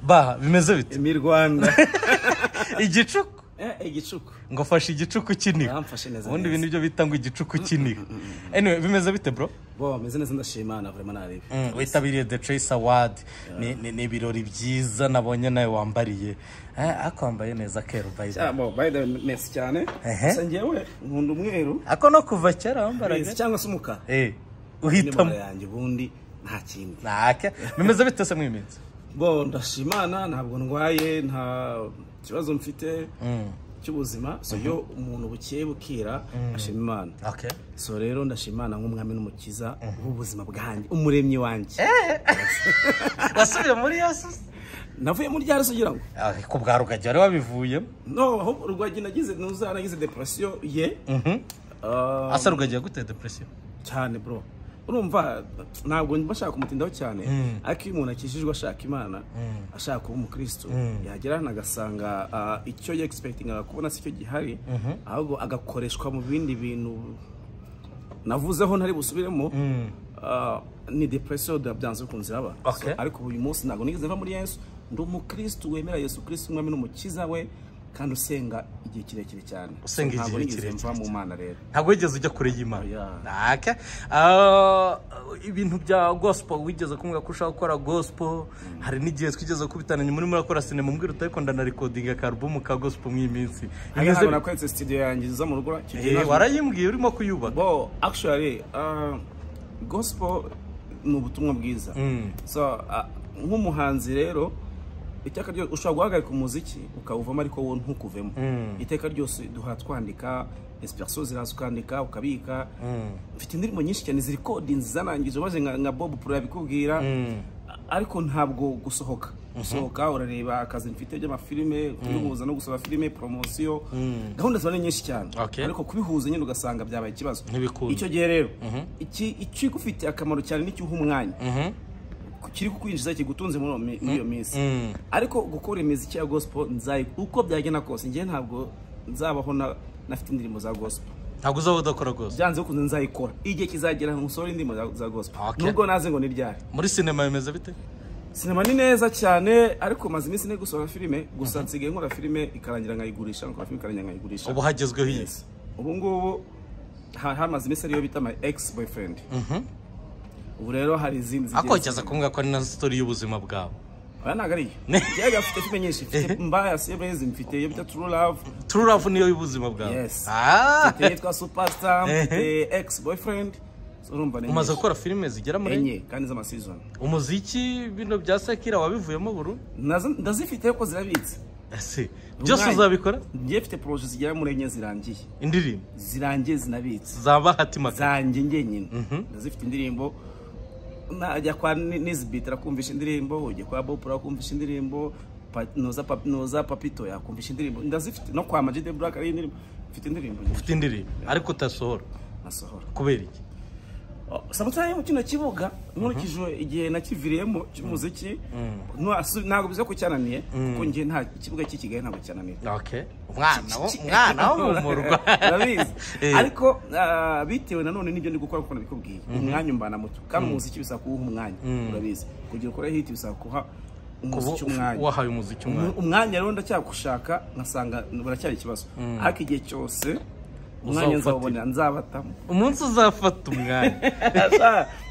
baha bimeze bite imirwanda igicuku igicuku ngo fashe igicuku kinini baramfashe neza ubundi neza. ibintu byo bita ngo igicuku kinini anyway bimeze bite bro bo bameze neza ndashima na vraiment naribi Mm, witabiriye the trace award Ni- ni ni ibirori byiza nabonye nawe wambariye Eh, ariko wambaye neza keru by the way. Ah, bo by the way, merci cyane Ehe. gusa njyewe nkunda umweru ako no kuva kera barazi wambaraga cyangwa se umukara Eh, nimero uhitamo yanjye ubundi nta kindi ntake bimeze bite se mwiminsi bo ndashimana ntabwo ndwaye nta kibazo mfite cy'ubuzima so iyo umuntu bukeye bukira ashima imana okay so rero ndashimana nk'umwami n'umukiza w'ubuzima bwanjye umuremyi wanjye wasubiye muri iyo si navuye muri ryari se ugira ngo Ah, ku bwawe ukajya wari wabivuyemo no ahubwo rwagi nagize ntuzara nagize depression ye Ah, asa rugagiye gutera depresiyo cyane bro urumva ntabwo bashaka kumutindaho cyane ariko iyo umuntu akijijwe ashaka imana ashaka kuba umukristo yagera hano agasanga ah, icyo yegispektingaga kubona si cyo gihari ahubwo agakoreshwa mu bindi bintu navuzeho ntari busubiremo ah, ni depresiyo byanze bikunze iraba Okay. So, ariko uyu munsi ntabwo nigeze mva muri yesu ndi umukristo wemera yesu kristo umwami n'umukiza we kandi usenga igihe kirekire cyane So, Usenga ntabwo igihe nigeze mva kirekire mu mana rero ntabwo wigeze ujya kure y'imana Yeah. ntake Ah, ibintu bya gospel wigeze kumbwira ko ushaka gukora gospel hari n'igihe twigeze kubitananya muri murakora sinema mbwira utayikunda na rekodinga ka alubumu ka gospel mw'iminsi Hariya Bimeze- ntabwo nakweretse studio yanjye iza mu rugo icyo gihe Eh, naje- warayimbwiye urimo kuyubaka bo actually uh, gospel ni ubutumwa bwiza so uh, nk'umuhanzi rero iteka ryose ushobora guhagarika umuziki ukawuvamo ariko wo ntukuvemo iteka ryose duhora twandika inspiration ziraza ukandika ukabika mfite indirimbo nyinshi cyane ziri kodinzi zanangije maze nka, nka bob pro yabikubwira ariko ntabwo gusohoka gusohoka urareba akazi mfite by'amafilime kubihuza no gusohora filime poromosiyo gahunda ziba ari nyinshi cyane Okay. ariko kubihuza nyine ugasanga byabaye ikibazo Ntibikunda. icyo gihe rero iki icyo igufitiye akamaro cyane nicyo uha umwanya kiri kukwinjiza kigutunze muri uwo mi- muri iyo minsi ariko gukora imiziki ya gospel nzayi uko byagenda kose njyewe ntabwo nzabaho na- nafite indirimbo za gospel ntabwo uzaba udakora gospel byanze bikunze nzayikora igihe kizagera nsohora indirimbo za- za gospel Okay. nubwo naze ngo ni ryari muri sinema bimeze bite sinema ni neza cyane ariko maze iminsi ne gusohora filime gusa nsigaye nkora filime ikarangira nkayigurisha nkora filime ikarangira nkayigurisha ubu hagezweho iyi Yes. ubu ngubu ha- hamaze iminsi ariyo bita my ex boyfriend ubu rero hari izindi zigiye- ariko wigeze kumbwira ko ari na sitori y'ubuzima bwawe aya ntabwo ari yo njyewe gafite filime nyinshi mfite mbaya sebrezi mfite iyo bita true love true love niyo y'ubuzima bwawe Yes. Ah! mfite yitwa superstar Ehe. mfite ex boyfriend So urumva ni umaze nyinshi. gukora filime zigera muri enye enye kandi z'amasizoni umuziki bino bya sakira wabivuyemo buru Nazo- ndazifite ariko zirabitse ese byose Umwanya. uzabikora njyewe mfite poroje zigera muri enye zirangiye indirimbo zirangiye zinabitse za bahati maka zanjye njyenyine ndazifite indirimbo najya kwa Ni- nizibit arakumvisha indirimbo ujya kwa bopura akumvisha indirimbo Pa- noza Pap- noza papito yakumvisha indirimbo ndazifite no kwa majide black ari indirimbo mfite indirimbo nyinshi ufite indirimbo ariko utasohora nasohora kubera iki Oh, samutari mu kino kibuga nkurikije igihe nakiviriyemo cy'umuziki ntasu- ntabwo biza ko cyananiye kuko njye nta ikibuga cy'i kigali ntabwo cyananiye okay umwana wo umwana wo mu murwa Urabizi. Eh. ariko ah, bitewe nanone n'ibyo ndi gukora kuko nabikubwiye umwanya umbana muto kandi umuziki bisaba kuwuha umwanya urabizi kugira ukore hiti bisaba kuha ubu umuziki umwanya wahaye umuziki umwanya umwanya rero ndacyagushaka nkasanga buracyari ikibazo ariko igihe cyose umwanya Uzawufatira. nzawubonera nzabatamo umunsi uzafata umwanya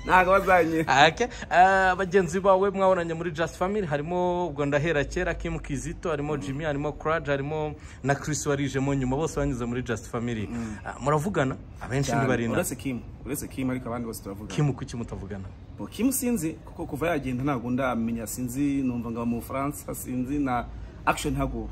ntabwo bazanye Okay. Ah, bagenzi bawe mwabonanye muri Just Family harimo ubwo ndahera kera Kim Kizito harimo Jimmy harimo Courage harimo na Chris warijemo nyuma bose banyuze muri Just Family Ah, muravugana abenshi ntibarinda uretse kimu uretse kimu ariko abandi bose turavugana Kim kuki mutavugana Bo, kimu sinzi kuko kuva yagenda ntabwo ndamenya sinzi numva ngo aba mu bufaransa sinzi na action ntabwo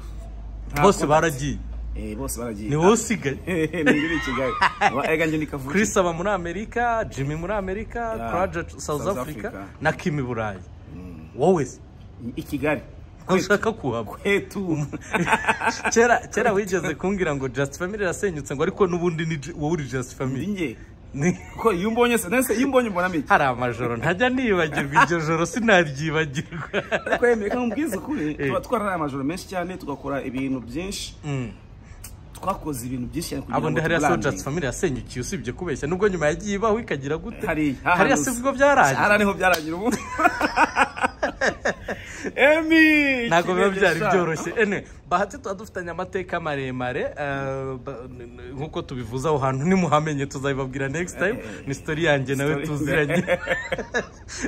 nta bose contact. baragiye Eh, bose baragiye ni wowe usigaye ningiri i kigali Wa- ega njye ni kavukire. Chris aba muri Amerika Jimmy muri Amerika Yeah. Courage South South Africa Africa. na Kim i Burayi wowe se i kigali ko ushaka kuhaba hetu kera kera wigeze kumbwira ngo Just Family irasenyutse ngo ariko n'ubundi ni Ju- wowe uri Just Family ninjye Ni- kuko iyo umbonye se nese iyo umbonye mbona mike hari amajoro ntajya nibagirwa iryo joro sinaryibagirwa ariko yemeye ko nkubwiza ukuri tuba twararaye amajoro menshi cyane tugakora ibintu byinshi twakoze ibintu byinshi cyane kugira abo ngo ndi hariya sojazi tuburane family yasenyukiye usibye kubeshya nubwo nyuma yagiye ibaho ikagira gute hari hariya si bwo byarangiye hariya niho byarangira ubu emi ntabwo biba ikirenge byari sha. byoroshye ene bahati tuba dufitanye amateka maremare eh, ba- n- n- nk'uko tubivuze aho hantu nimuhamenye tuzabibabwira next time ni story yanjye nawe Story. tuziranye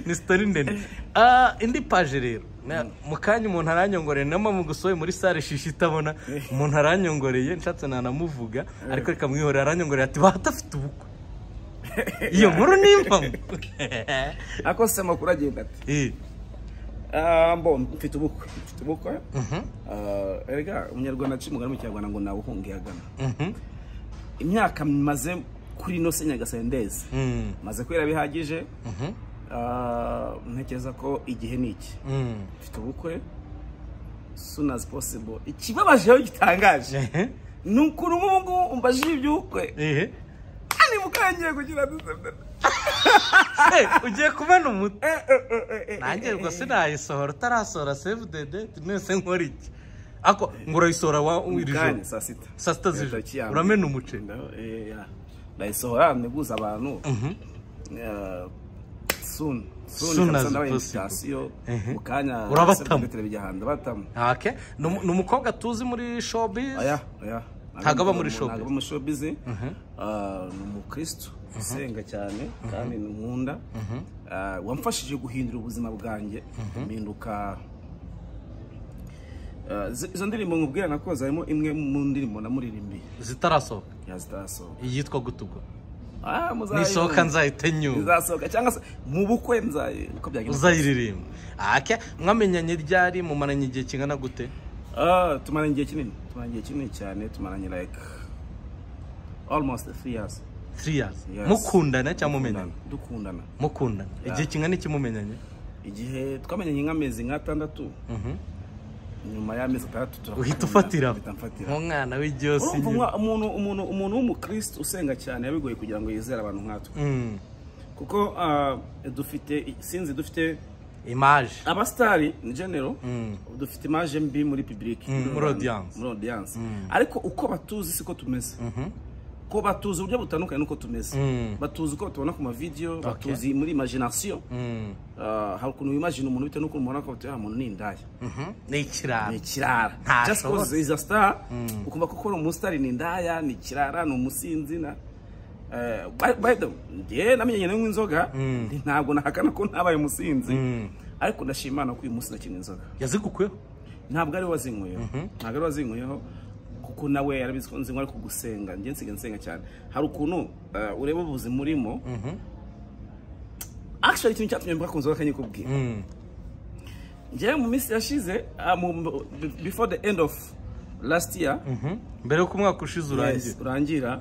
ni story ndende Ah, indi paje rero Na- mu kanya umuntu aranyongoreye na mu gusohoye muri sale shishi itabona umuntu aranyongoreye nshatse nanamuvuga ariko reka mwihorere aranyongoreye ati bahatafite ubukwe iyo nkuru ni impamo ako se amakuru agenda ati Eh, Ah, mbo mfite ubukwe mfite ubukwe Ah, erega umunyarwanda aciye umugani mu kinyarwanda ngo nawe uhunge agana imyaka maze kuri ino se nyagasani ndezi mm, maze kwera bihagije mhm, Ah, ntekereza ko igihe ni iki mm. mfite ubukwe soon as possible ikibabajeho gitangaje Ehe, ni ukuntu nk'ubu ngubu umbajije iby'ubukwe ehe. kandi mukangiye kugira dusembe Eh, ugiye kubona umuti nanjye rwose nayisohora utarasohora save the date nese nkora iki ako ngo urayisohora wa iri joro kandi saa sita saa sita Iyo tariki ya z'ijoro mbere. uramena umuceri No, eh, yeah. ndayisohora nteguza abantu Eh, soon soon Soon kabisa as ndabaye possible. invitation. Mhm. mu kanya Urabatamo. sekreteri bijya ahantu ndabatamo Okay. Ni umu- ni umukobwa tuzi muri showbiz oya oya Ntago aba muri showbiz. ntago aba muri showbiz Ah, ni umukristo usenga cyane kandi ni nkunda Ah, wamfashije guhindura ubuzima bwanjye mpinduka Ah, izo- izo ndirimbo nkubwira nakoze harimo imwe mu ndirimbo namuririmbiye zitarasohoka yazitasohoka iyitwa gutukwa Ah, muzayibona. nisohoka nzahite nyuma izasohoka cyangwa se mu bukwe nzayi uko byagenda uzayiririmba Okay. mwamenyanye ryari mumaranye igihe kingana gute Ah, tumaranye igihe kinini tumaranye igihe kinini cyane tumaranye like almost three years three years Yes. mukundana cyangwa mumenyanye dukundana mukundana igihe kingana iki mumenyanye igihe twamenyanye nk'amezi nk'atandatu nyuma y'amezi atandatu turakundana. uhita ufatira Mpita mfatira umwana w'igiyose Urumva umwa- umuntu umuntu umuntu w'umukristo usenga cyane yabigoye kugira ngo yizere abantu nkatwe Mm. kuko ah, dufite sinzi dufite imaje abasitari ni genero dufite imaje mbi muri pibulike muri audience. muri audience ariko uko batuzi siko tumeze ko batuzi uburyo butandukanye n'uko tumeze Mm. batuzi uko batubona ku mavideyo batuzi muri imagination Mm. Ah, hari ukuntu wimagina umuntu bitewe n'ukuntu umubona ko batubona umuntu ni indaya Mhm. ni ikirara ni ikirara Nta just shobora. because is a star ukumva ko ukora umusitari ni indaya ni ikirara ni umusinzi na eh, by- by the njye namenyanye nawe nk'inzoga ntabwo nahakana ko ntabaye umusinzi ariko ndashima Imana ko uyu munsi nakina inzoga yazigukuyeho ntabwo ari we wazinkweyeho ntabwo ari we wazinkweyeho kuko nawe yarabizi ko nzinywa ariko gusenga njye nsiga nsenga cyane hari ukuntu eh, ureba ubuzima urimo actually ikintu cyatumye mvuga ku nzoga kanyikubwira Mm. njyewe mu minsi yashize ah, mu- mu- before the end of last year Mhm. mbere y'uko umwaka ushize urangiye yes, urangira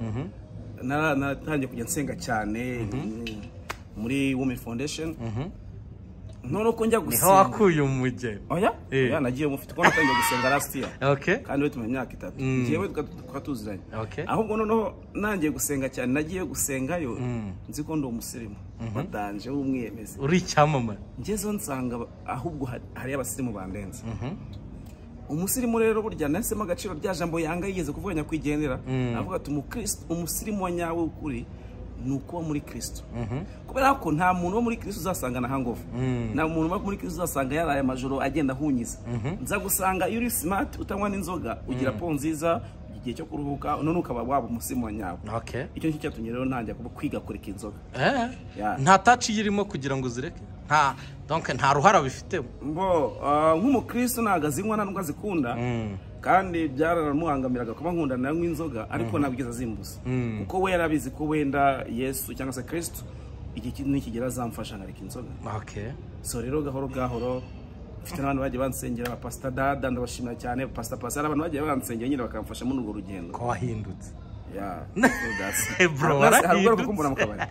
nara- natangiye kujya nsenga cyane mm, muri women foundation none uko njya niho gusenga wakuye umugeni oya Eh. oya nagiye mufite kuko natangiye gusenga last year okay kandi we tumaze imyaka itatu njyewe tuka- tukaba tuziranye Okay. ahubwo noneho nangiye gusenga cyane nagiye gusengayo nzi ko ndi umusirimu badanje w'umwiyemezi uri icyamamare ngezeho nsanga ba- ahubwo hari- hari abasirimu bandenze umusirimu rero burya nahisemo agaciro rya jambo yanga yigeze kuvuga nyakwigendera avuga ati umukristo umusirimu wa nyawe w'ukuri ni ukuba muri kirisito kubera ko nta muntu wo muri kirisito uzasanga na hangovu nta muntu wo muri kirisito uzasanga yaraye amajoro agenda ahunyiza nza gusanga iyo uri simati utanywa n'inzoga ugira po nziza igihe cyo kuruhuka none ukaba waba umusirimu wa nyawe okay icyo ngicyo cyatumye rero ntangira kuba- kwiga kureka inzoga eh Yeah. nta taci irimo kugira ngo uzireke nta donc nta ruhara bifitemo mbo ah, nk'umukristo ntabwo azinywa nta nubwo azikunda kandi byaramubangamiraga kuba nkunda nawe nk'inzoga ariko ntabwo igeze azimbuza kuko we yarabizi ko wenda yesu cyangwa se kirisito igihe ki- nikigera azamfasha nkareka inzoga okay so rero gahoro gahoro mfite n'abantu bagiye bansengera abapasita dada ndabashimira cyane pasita pasi hari abantu bagiye bansengera nyine bakamfasha muri urwo rugendo ko wahindutse Yeah, so that's- Eh, bro, Hari- hari ubwo warahindutse. kuko mbona mu kabari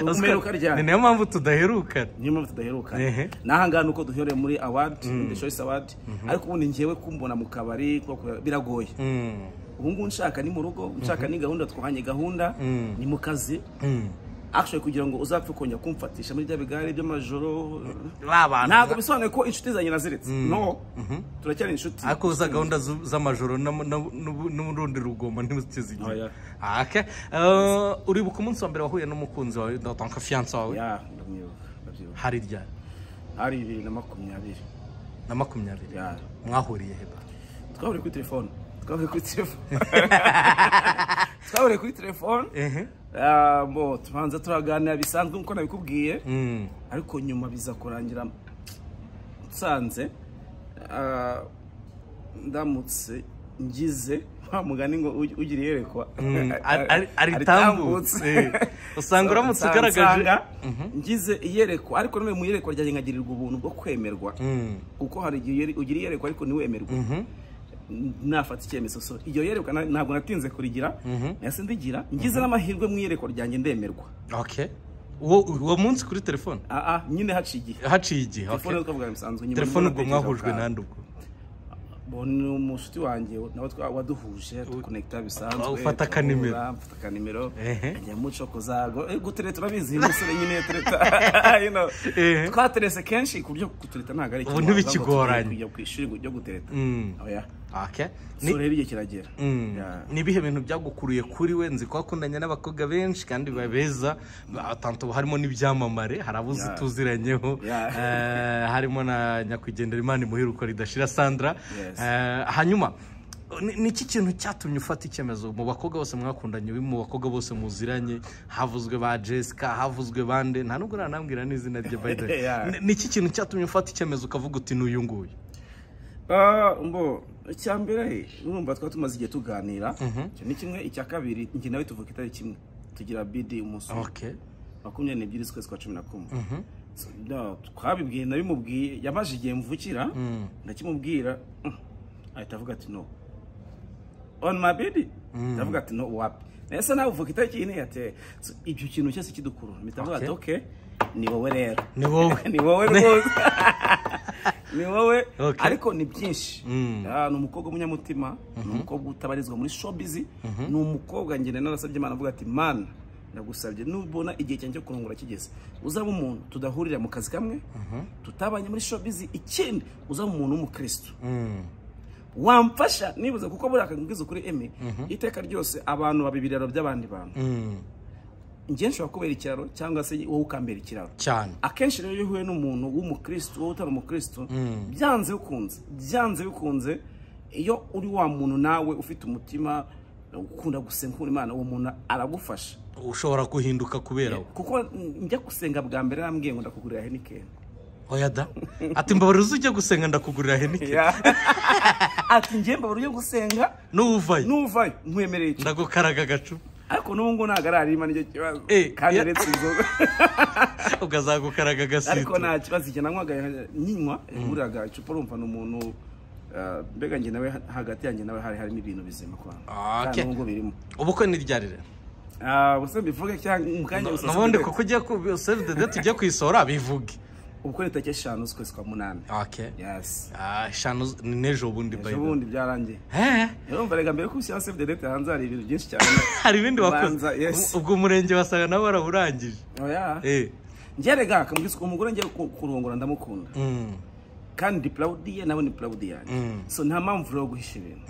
Oscar, umeruka ni ryari niyo mpamvu tudaherukana niyo mpamvu tudaheruka Ehe. n'ahangaha ni uko duhereye muri award the choice award ariko ubundi njyewe kumbona mu kabari ko ku- biragoye Mm. ubu ngubu nshaka ni mu rugo nshaka ni gahunda twahanye gahunda ni mu kazi actually kugira ngo uzapfe kongera kumfatisha muri bya bigare by'amajoro ba bantu ntabwo bisobanuye ko inshuti zanjye naziretse no turacyari inshuti ariko za gahunda z- z'amajoro n'am- n'am- n'ubu- n'urundi rugomo ntimuzigira Oya. okay Eh, uribuka umunsi wa mbere wahuye n'umukunzi wawe donc fiance wawe Ya, ndamwibuka, ndabyibuka. hari ryari ari bibiri na makumyabiri na makumyabiri Yeah. mwahuriye heba twahuriye kuri telefone twahuriye kuri telefone twahuriye kuri telefone ehe Ah, bo tubanza turaganira bisanzwe nk'uko nabikubwiye Mm. ariko nyuma biza kurangira nsanze ah, ndamutse ngize wa mugani ngo ugi- ugira iyerekwa Mm, ari- ari- aritambutse Eh. usanga uramutse ugaragaje Nsanga ngize iyerekwa ariko none mu iyerekwa ryanjye nkagirirwa ubuntu bwo kwemerwa Mm. kuko hari igihe uyeri- ugira iyerekwa ariko ntiwemerwe Mhm. nafata icyemezo so iryo yerekwa na- ntabwo natinze kurigira nahise ndigira ngize n'amahirwe mu iyerekwa ryanjye ndemerwa okay uwo uwo munsi kuri telefone aa nyine haciye igihe haciye igihe okay. telefone twavuga bisanzwe nyuma telefone nibwo ubwo natekereje mwahujwe ubwanjye. nande ubwo Bo ni umushuti wanjye nawe twa- waduhuje tukonekita bisanzwe Ah, ufata tuhura, akanimero. mfata akanimero Ehe. njya muco zago Eh, gutereta urabizi uyu musore nyine tereta you know. Ehe. twaterese kenshi ku buryo gutereta ntabwo ari Ubu ikibazo, ahubwo ntibikigoranye. tugiye kujya ku ishuri ryo gutereta Mm. oya Okay. Ni- so rero igihe kiragera Mm. Yeah. ni ibihe bintu byagukuruye kuri we nzi ko wakundanye n'abakobwa benshi kandi babeza tanto harimo n'ibyamamare hari abo uzi Yeah. tuziranyeho Yeah. Eh, harimo na nyakwigendera imana imuheruka ridashira sandra Yes. Eh, hanyuma ni- ni iki kintu cyatumye ufata icyemezo mu bakobwa bose mwakundanye mu bakobwa bose muziranye havuzwe ba jessica havuzwe bande nta nubwo uranambwira n'izina rye by the way. Yeah. Ni- ni iki kintu cyatumye ufata icyemezo ukavuga uti n'uyu nguyu Ah, mbo icya mbere urumva twaba tumaze igihe tuganira icyo ni kimwe icya kabiri njye nawe tuvuka itari kimwe tugira bidi umunsi umwe. okay makumyabiri n'ebyiri z'ukwezi kwa cumi na kumwe So, no, twabibwiye nabimubwiye yamaze igihe mvukira ndakimubwira mm, ahita avuga ati no on my bidi ndavuga ati no wapi nese nawe uvuka itariki iyi niyateye ibyo kintu cyose kidukurura mpita mvuga ati okay ni wowe rero ni wowe ni wowe rwose ni wowe Okay. ariko ni byinshi Ah, ni umukobwa w'umunyamutima ni umukobwa utabarizwa muri showbiz ni umukobwa ngenda narasabye imana avuga ati mana ndagusabye nubona igihe cyanjye cyo kurongora kigeze uzaba umuntu tudahurira mu kazi kamwe tutabanye muri showbiz ikindi uzaba umuntu w'umukristo Mm. wamfasha nibuze kuko buriya akabwiza ukuri eme iteka ryose abantu baba ibiraro by'abandi bantu Mm. njye nshobora kubera ikiraro cyangwa se wowe ukambera ikiraro cyane akenshi rero iyo uhuye n'umuntu w'umukristo wowe utari umukristo byanze bikunze byanze bikunze iyo uri wa muntu nawe ufite umutima ukunda gusenga ukunda imana uwo muntu aragufasha ushobora guhinduka kubera we kuko njya gusenga bwa mbere arambwiye ngo ndakugurira henikeni oya da ati mbabarira uzujya gusenga ndakugurira henike ati ngemba buri yo gusenga n'uwuvayo nuvayo nkwemereye iki?" ndagukaraga agacu ariko n'ubu ngubu ntabwo ararima nicyo kibazo Eh, kandi ya- aretse inzoga ukazagukaraga ariko agasito nta kibazo igihe nanywaga nyinywa yaguriraga icupa urumva ni umuntu ah, mbega njye nawe hagati yanjye nawe hari harimo ibintu bizima kwa Ah, okay. n'ubwo birimo ubukwe ni ryari rero Ah, ubuse mbivuge cyangwa mu kanya gusa n'ubundi sibyo. kuko ugiye ku save the date ugiye kuyisohora bivuge ubwo ni tariki eshanu z'ukwezi kwa munani okay yes Ah, eshanu z- ni n'ejo bundi by ejo the way. bundi byarangiye Eh, urumva reka mbere y'uko ushyira save the date hanze hari ibintu byinshi cyane hari ibindi wakoze Ubanza, yes. ubwo umurenge wasaga nawe warawurangije oya Eh, njye reka akamubwira ko umugore ngiye ku- kurongora ndamukunda mm, kandi proud ye nawe ni proud yanjye so nta mpamvu rero yo guhisha ibintu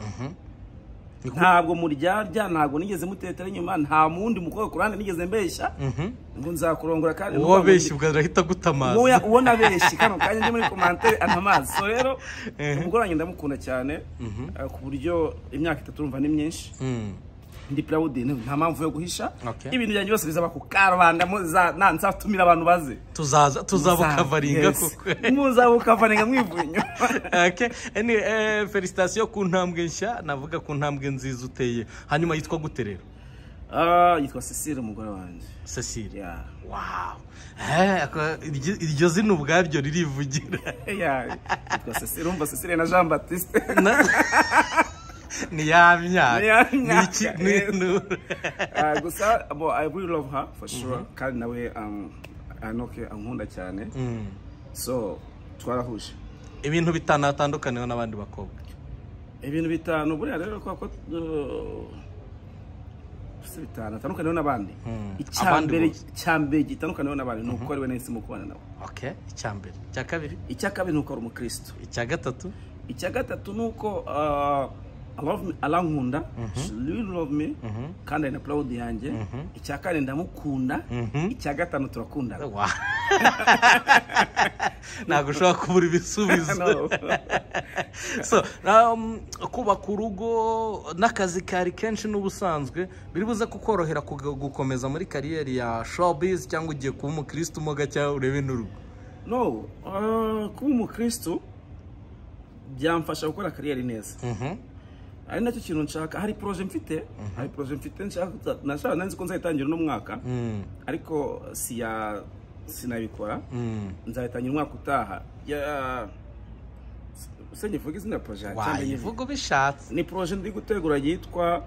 Niko- ntabwo muryarya ntabwo nigeze mutetera inyuma nta wundi mukobwa ku ruhande nigeze mbeshya ngo nzakurongora kandi uwo wabeshye ubwo arahita agutamaza wowe uwo nabeshye kano kanya ndi muri komantere antamazi so rero umugore wanjye ndamukunda cyane eh, ku buryo imyaka itatu urumva ni myinshi Mm. ndi proud ni- nta mpamvu yo guhisha Okay. ibintu byanjye byose bizaba ku karubanda muza- na- nzatumira abantu baze tuzaza tuzabukavaringa Yes. kuko muzabukavaringa mwivuye inyuma Okay. Any, eh, felicitation ku ntambwe nshya navuga ku ntambwe nziza uteye hanyuma yitwa gute rero Ah, yitwa cecile umugore wanjye cecile Yeah. wow Eh, ako- iryo- iryo zina ubwaryo ririvugira Yeah, yitwa Cecile, urumva Cecile na Jean Baptiste Na- ni ya Ni ya myaka ni iki myaka, ni- yes. ni- Ah, gusa bo I really love her for sure kandi nawe um, anoke ankunda cyane so twarahuje ibintu bitanu hatandukaniyeho n'abandi bakobwa ibintu bitanu buriya rero kwa ko uh, si bitanu atandukaniyeho n'abandi Abandi icyambere bose. icyambere gitandukaniyeho n'abandi ni uko ari we nahisemo kubana nawe okay icya mbere icya kabiri icya kabiri ni uko ari umukristo icya gatatu icya gatatu ni uko uh, I love me- arankunda she really love me kandi ari na proud yanjye icya kane ndamukunda icya gatanu turakundana Wow. ntabwo ushobora kubura ibisubizo No. So, um, kubaka urugo n'akazi kari kenshi n'ubusanzwe biri buze kukorohera kuga- gukomeza muri kariyeri ya showbiz cyangwa ugiye kuba umukirisitu moga cyangwa urebe n'urugo no ah, kuba umukristo byamfasha gukora kariyeri neza Mhm. ari nacyo kintu nshaka hari poroje mfite hari poroje mfite nshaka nashaka nanzi ko nzayitangira uno mwaka Mm, ariko siya sinabikora mm. nzayitangira umwaka utaha ya se ngivuga izina poroje yawe cyangwa nyivuge? wayivuga ubishatse ni poroje ndi gutegura yitwa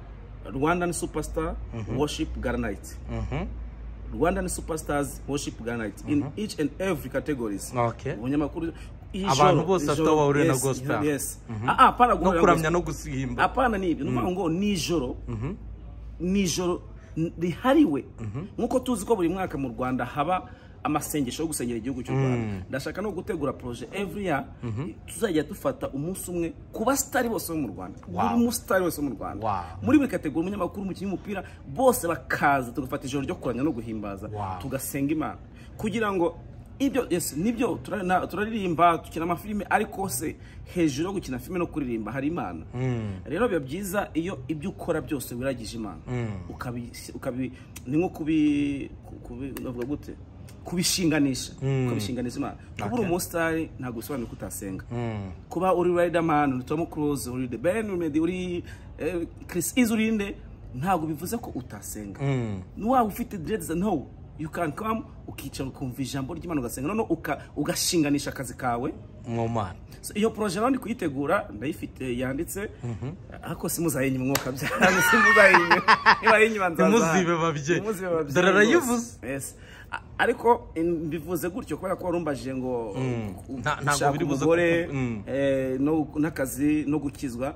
rwandan superstar worship garnite Mhm. rwandan superstars worship garnite in each and every categories Okay. umunyamakuru iyi Abantu joro- bose iyi bafite joro- aho bahurira na yes, gospel. yes Ah, ah, apana no guhurira na kuramya gospel. no gusimba apana ni ibyo ni ukuvuga ngo nijoro nijoro n- rihariwe nk'uko tuzi ko buri mwaka mu rwanda haba amasengesho yo gusengera igihugu cy'u rwanda ndashaka no gutegura poroje every year tuzajya dufata umunsi umwe ku basitari bose bo mu rwanda buri musitari wese wo mu rwanda Wow. muri buri kategori umunyamakuru umukinnyi w'umupira bose bakaza tugafata ijoro ryo kuramya no guhimbaza Wow. tugasenga imana kugira ngo ibyo yes, nibyo tura- na- turaririmba dukina amafilime ariko se hejuru yo gukina filime no kuririmba hari imana rero biba byiza iyo ibyo ukora byose wiragije imana ukabi, ukabi ni nko kubi kubi- navuga gute kubishinganisha ukabishinganisha imana kuba uri umusitari ntabwo bisobanuye ko utasenga kuba uri Riderman uri Tom Cruise uri The Ben uri- uri eh, Chris Easy uri nde ntabwo bivuze ko utasenga waba ufite dreads no you can come ukicara ukumva ijambo ry'Imana ugasenga noneho uka- ugashinganisha akazi kawe mwomana So, iyo poroje rero ndi kuyitegura ndayifite yanditse ariko simuzayinyima umwuka byanyu simuzayinyima nibayinyima nzaza Ntimuzibe babyeyi. Ntimuzibe babyeyi Dore rwose. arayivuze. Yes. A- ariko eh, mbivuze gutyo kubera ko warumbajije ngo Nta- ntabwo gushaka biri buze umugore kuko- Mm. eh, no- n'akazi no gukizwa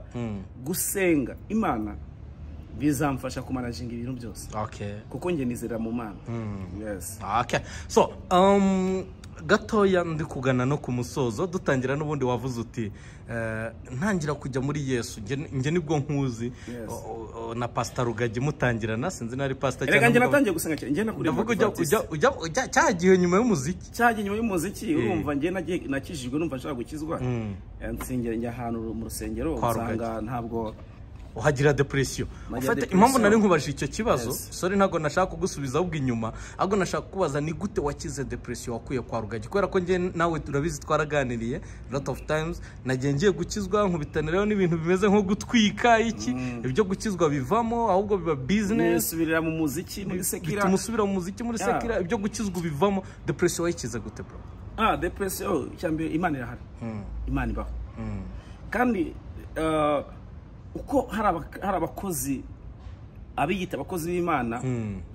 gusenga imana bizamfasha kumanajinga ibintu byose okay kuko njye nizera mu mana Yes. Okay. So, um, gatoya ndi kugana no ku musozo dutangira n'ubundi wavuze uti eh, ntangira kujya muri yesu njye njye nibwo nkuzi Yes. O- o- na pasita rugagi mutangirana sinzi na ari pasita erega njye natangiye gusenga cyane njye nakuriye ndavuga mu ujya Baptiste. ujya ujya ujya cya gihe nyuma y'umuziki cyagiye nyuma y'umuziki urumva njye nagiye- nakijijwe numva nshaka gukizwa Eh, nsengera njya ahantu mu rusengero Kwa Rugagi. usanga ntabwo uhagira depresiyo Nagira ufate depression. impamvu nari nkubajije icyo kibazo Yes. sore ntabwo nashaka kugusubiza ahubwo inyuma ahubwo nashaka kukubaza ni gute wakize depresiyo wakuye kwa rugagi kubera ko njye nawe turabizi twaraganiriye lot of times nagiye ngiye gukizwa nkubitanireho n'ibintu bimeze nko gutwika iki ibyo gukizwa bivamo ahubwo biba business nisubirira mu muziki muri sekira bituma usubira mu muziki muri Yeah. sekira ibyo gukizwa ubivamo depresiyo wayikize gute bro ah depresiyo cyambere imana irahari imana ibaho kandi eh, uko hari abak- hari abakozi abiyita abakozi b'imana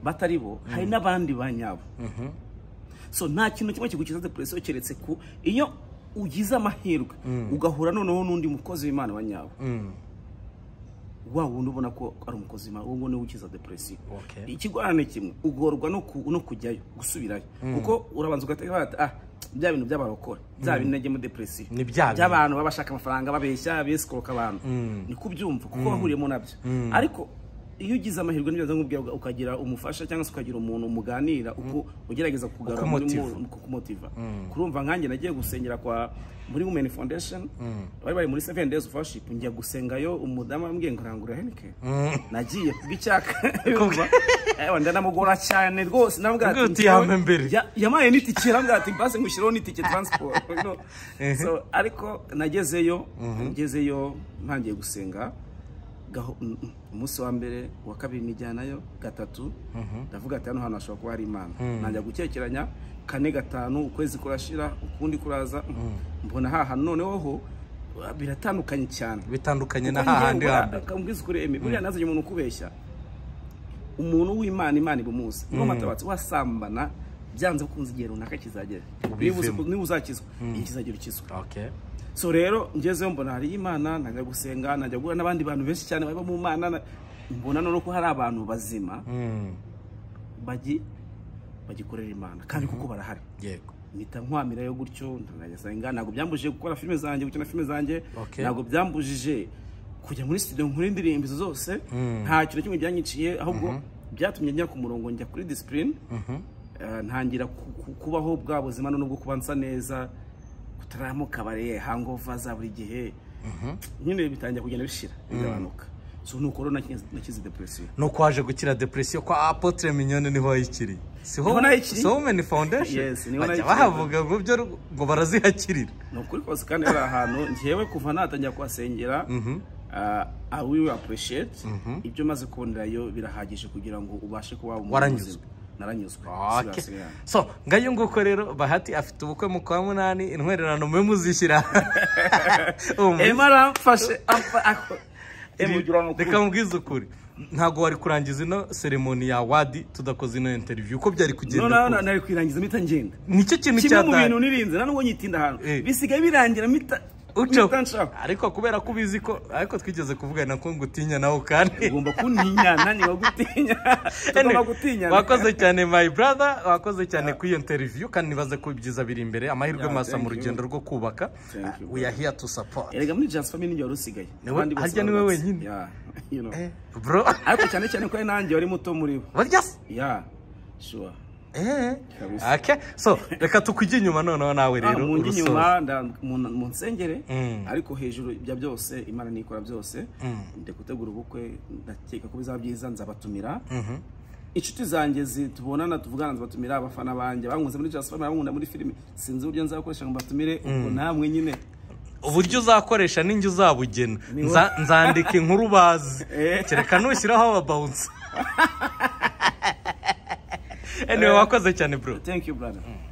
batari bo hari n'abandi ba nyabo so nta kintu kimwe kigukiza depresiyo keretse ku iyo ugize amahirwe ugahura noneho n'undi mukozi w'imana wa nyabo wa wundi ubona ko ari umukozi w'imana uwo niwe ukiza depresiyo Okay. ikigorane kimwe ugorwa no ku- no kujyayo gusubirayo kuko urabanza ugatekereza bati ah bya bintu by'abarokore bya bintu nagiye muri depresiyo Ni bya bintu. by'abantu baba bashaka amafaranga babeshya besikoroka abantu ni kubyumva kuko wahuriyemo nabyo ariko iyo ugize amahirwe n'ibyo nkubwira uga- ukagira umufasha cyangwa se ukagira umuntu muganira uko ugerageza kugarura muri Ukumotiva. mu- mu- kukumotiva kurumva nkanjye nagiye gusengera kwa muri women foundation bari bari muri seven days of worship njya gusengayo umudamu arambwiye ngo rangura henike nagiye kubw'icyaka yumva ewa ndanamugora cyane rwose naramubwira Ubwo uti "Njyewe- yampe mbere." ya- yamaye n'itike naramubwira ati basi ngushyiraho n'itike transport you know. so ariko nagezeyo nagezeyo ntangiye gusenga gaho- mm, mm, umunsi wa mbere uwa kabiri nijyanayo gatatu ndavuga ati hano hantu hashobora kuba hari imana najya gukekeranya kane gatanu ukwezi kurashira ukundi kuraza mbona haha noneho ho uh, biratandukanye cyane bitandukanye na kuko hahandi njyewe hambere akambwiza ukuri eme buriya nazanye umuntu ukubeshya umuntu w'imana imana ibumuzi niba matabatsi wasambana byanze bikunze igihe runaka kizagera niba uzi- Ubivemo. niba uzakizwa igihe kizagera ukizwa Okay. so rero ngezeyo mbona hari imana najya gusenga najya guhura n'abandi bantu benshi cyane baba mu mana na- mbona noneho ko hari abantu bazima Mm. bagi bagikorera imana kandi kuko barahari yego mpita nkwamirayo gutyo ndanayasenga ntabwo byambujije gukora filime zanjye gukina filime zanjye Okay. ntabwo byambujije kujya muri studio nkora indirimbo izo zose nta kintu kimwe byanyiciye ahubwo byatumye njya ku murongo njya kuri disipurine eh, ntangira ku- ku- kubaho bwa buzima none bwo kuba nsa neza kutaramuka bare hangova za buri gihe nyine bitangira kugenda bishira bigabanuka so nuko rero nakize nakize depression nuko waje gukira depresiyo kwa apotre minyoni niho wayikiriye Niho siho nayikiriye. siho women foundation Yes, niho bajya nayikiriye. bahavuga ngo byo ngo barazihakirira ni ukuri kose kandi hari ahantu njyewe kuva natangira kuhasengera ah, I will appreciate ibyo maze kubonerayo birahagije kugira ngo ubashe kuba umuntu Waranyuzwe. muzima. naranyuzwe Okay. Sibasigaye. so ngayo nguko rero bahati afite ubukwe mu kwa munani intwererano mwe muzishyira Uwo munsi. Emma aramfashe apfa- ako- Emma ugira ngo reka mubwize ukuri ntabwo wari kurangiza ino seremoni ya wadi tudakoze ino interiviyu uko byari noneho kugenda na- nari kwirangiza mpita ngenda nicyo kintu kimwe mu bintu cyatari nirinze nani ubwo nyitinda ahantu Eh. bisigaye birangira mpita ucaho mpita nshaka ariko kubera ko ubizi ko ariko twigeze kuvugana ko ngutinya nawe kandi ugomba kuntinya nani wagutinya tugomba gutinya wakoze cyane my brother wakoze cyane kuri iyo interview kandi nibaze ko ibyiza biri imbere amahirwe Yeah, masa mu thank you. rugendo rwo kubaka Thank you, we are here to support erega muri just family nijye wari usigaye Niwe- Abandi bose harya niwe barubatse. wenyine? Yeah, you know. bro ariko cyane cyane ko ari nanjye wari muto muri bo barya se ya sure Eh, Kabisa. okay. so reka tukujye inyuma noneho nawe Ah, rero mu njye urusoza. inyuma nda- mu mu nsengere Mm. ariko hejuru ibya byose imana nikora byose ndi gutegura ubukwe ndakeka ko bizaba byiza nzabatumira inshuti zanjye zi- tubonana tuvugana nzabatumira abafana banjye bankunze muri just family bankunda muri filime sinzi uburyo nzabakoresha ngo mbatumire ubwo namwe nyine uburyo uzakoresha n'injye uzabugena Niho. Nza- nzandika inkuru bazi Eh. kereka nushyiraho ababawunsa anyway wakoze cyane bro thank you brother